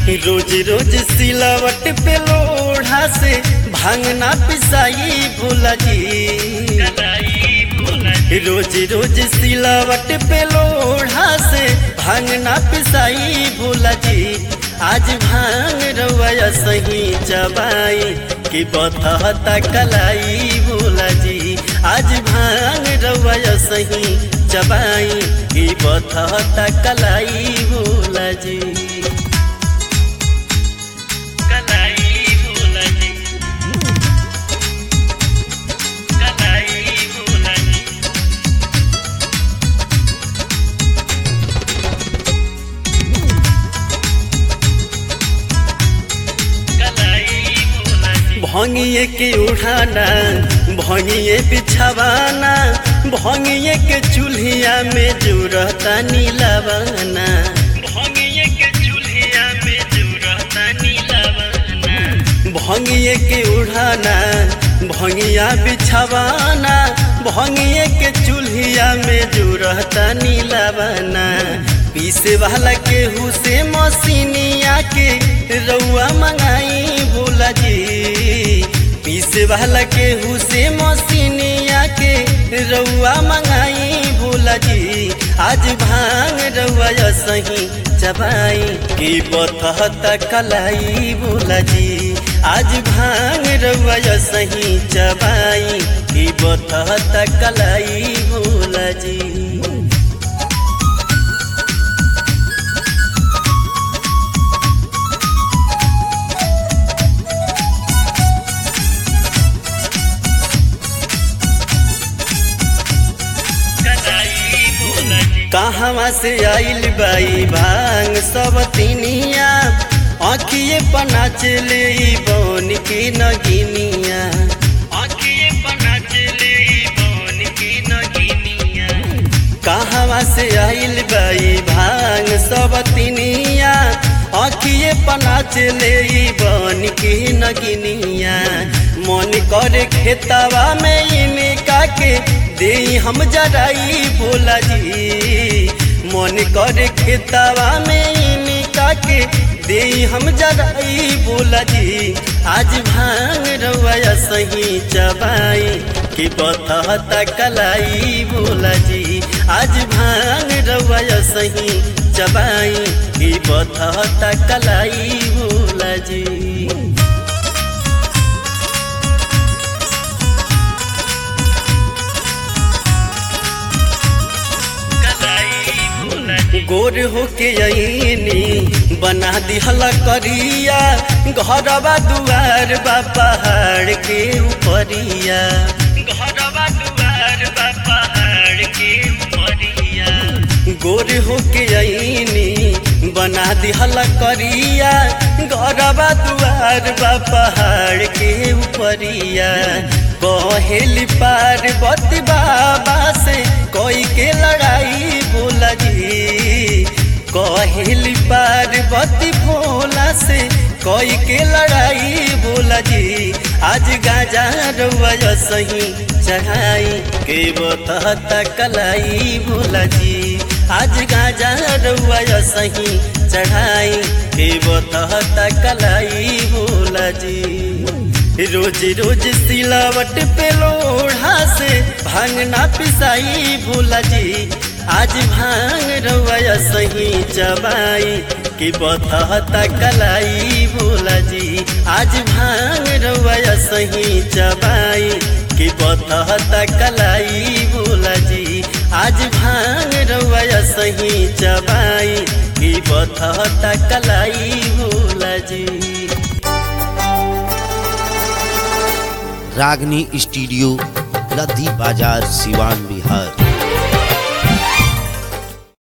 रोज रोज सिलावट पे लोढ़ा से भांगना पिसाई भोला जी रोज रोज सिलावट पे लोढ़ा से भांगना पिसाई भोला जी आज भांग रवैया सही चबाई कि बतहता कलाई भोला जी आज भांग रवैया सही चबाई कि बतहता कलाई भोला जी कलाई भोला जी कलाई भोला जी भंगिए के उठाना भंगिए बिछावाना भंगिए के चूल्हिया में जुरता नीलावाना भंगिए के चूल्हिया में जुरता नीलावाना भंगिए के उठाना भंगिया बिछावाना भंगिए के चूल्हिया में जुरता नीलावाना पीसे वाला केहू से मसीनिया के रउआ मंगाई भोला जी पीसे वाला केहू से मसीनिया के रउआ मंगाई भोला जी आज भांग रउआ सही चबाई की बतहता कलाई भोला जी आज भांग रउआ सही चबाई की बतहता कलाई भोला जी कहवा से आइल बाई भांग सब तिनिया आखिए पना चले बन के नगिनिया आखिए पना चले बन के नगिनिया कहवा से आइल बाई भांग सब तिनिया आखिए पना चले बन के नगिनिया मन करे खेतवा में इनका के दे हम जराई भोला जी मन करे खेतवा में इनका के दे हम जराई भोला जी आज भांग रवैया सही चबाई कि बतहता कलाई भोला जी आज भांग रवैया सही चबाई कि बतहता कलाई भोला जी गोर होके अनी बना दिहला करिया घरवा दुआर बा पहाड़ के ऊपरिया घरवा दुआर बा पहाड़ के ऊपरिया गोर होके अनी बना दिहला करिया घरवा दुआर बा पहाड़ के ऊपरिया कहेली पार्वती बाबा से कोई के लड़ाई भोला जी कहेली पार्वती भोला से कोई के लड़ाई भोला जी आज गाजा रउआ सही चढ़ाई के बतहता कलाई भोला जी आज गाजा रउआ सही चढ़ाई के बतहता कलाई भोला जी रोज रोज सिलावट पे लोढ़ा से भांगना पिसाई भोला जी आज भांग रवैया सही चबाई कि बतहता कलाई भोला जी आज भांग रवैया सही चबाई कि बतहता कलाई भोला जी आज भांग रवैया सही चबाई कि बतहता कलाई भोला जी रागनी स्टूडियो लद्दी बाजार सिवान बिहार